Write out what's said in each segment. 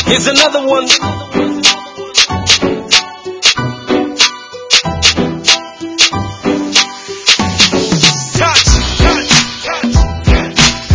Here's another one. Touch, touch, touch.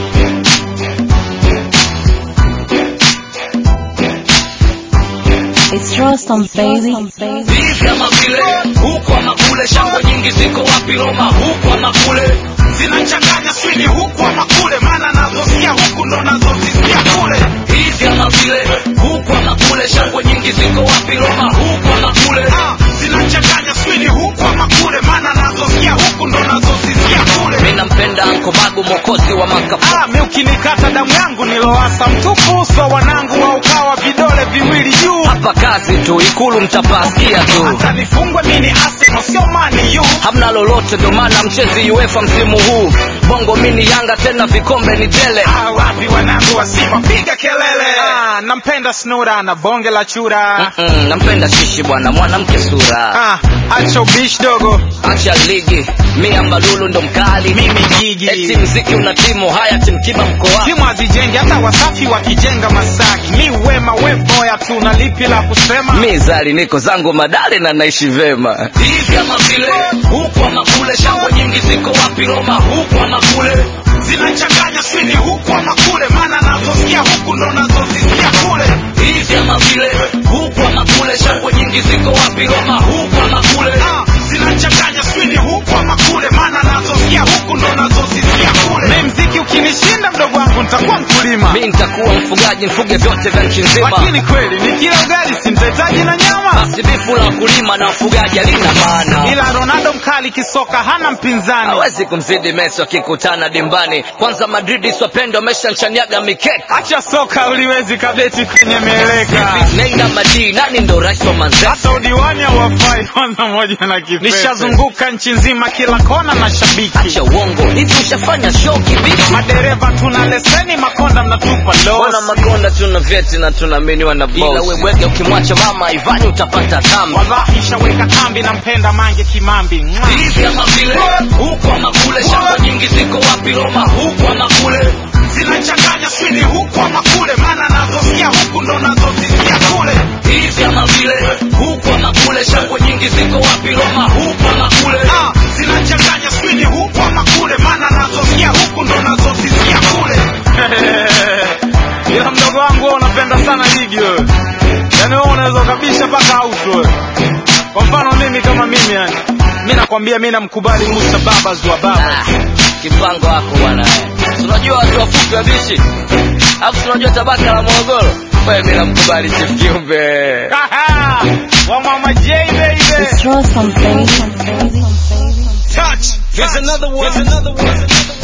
It's Rostam, baby. hivi ama vile huku ama kule shangwe nyingi ziko wapi roma huku ama kule zinachanganya swini huku ama kule maana nazosikia huku ndo nazozisikia kule hivi ama vile huku ama kule shangwe nyingi ziko wapi roma huku ama kule Ah, zinachanganya swini huku ama kule maana nazosikia huku ndo nazozisikia kule mi nampenda ankomagu mokozi wa makafu Ah, mi ukinikata damu yangu niloasa mtupu uso wanangu wa ukawa vidole viwili juu hapa kazi tu ikulu mtapasikia tu hata nifungwe mini Arsenal sio mani yu hamna lolote ndo maana mchezi uefa msimu huu bongo mini yanga tena vikombe ni tele Ah, wapi wanangu wa Simba piga kelele ah, nampenda snura na bonge la chura Mm-mm, nampenda shishi bwana mwanamke sura ah, acha ubishi dogo acha ligi mi ambalulu ndo mkali mimi jiji eti mziki una timu haya timkiba mkoa timu hazijengi hata wasafi wakijenga masaki mi wema we boya tu na lipi la kusema mi zali niko zangu madale na naishi vema hivi ama vile huku ama kule shangwe nyingi ziko wapi roma huku ama kule zinachanganya swini huku ama kule maana nazosikia huku ndo nazozisikia kule hivi ama vile huku ama kule shangwe nyingi ziko wapi roma huku ama kule ah, zinachanganya swini huku ama kule maana nazosikia huku ndo nazozisikia kule mi mziki ukinishinda mdogo wangu nitakuwa mkulima mi nitakuwa mfugaji mfuge vyote vya nchi nzima lakini kweli nikila ugali simtetaji na nyama basi bifu la wakulima na ufugaji halina maana ila ronaldo mkali kisoka hana mpinzani hawezi kumzidi Messi wakikutana dimbani. Kwanza Madrid swapendo ameshanchaniaga mikeka. acha soka uliwezi kabeti kwenye mieleka Neymar Madi, nani ndo rais wa Manchester? hata udiwani hauwafai kwanza moja na kipepe nishazunguka nchi nzima kila kona na shabiki Acha uongo, hivi ushafanya show kibichi? madereva tuna leseni makonda mnatupa Ona losi makonda tuna vyeti na tunaaminiwa na boss. Ila wewege ukimwacha mama Ivani utapata dhambi. wallahi shaweka kambi nampenda mange kimambi Mwah. Hivi ama vile, huku ama kule, shamba nyingi ziko wapi Roma? Huku ama kule, zinachanganya swini huku ama kule maana nazosikia huku ndo nazozisikia kule hivi ama vile, huku ama kule, shangwe nyingi ziko wapi Roma? Huku ama kule, ah, zinachanganya swini huku ama kule maana nazosikia huku ndo nazozisikia kule ila mdogo wangu wewe unapenda sana ligi wewe yaani wewe unaweza ukabisha mpaka auto wewe kwa mfano mimi kama mimi yani mi nakwambia mi namkubali musa babas wa baba Ah, kipango wako bwana eh. Si unajua watu wafupi wabishi alafu si unajua tabaka la morogoro wewe mimi namkubali chief kiumbe wa mama j baby It's Rostam, baby. Touch. Here's another one. Here's another one.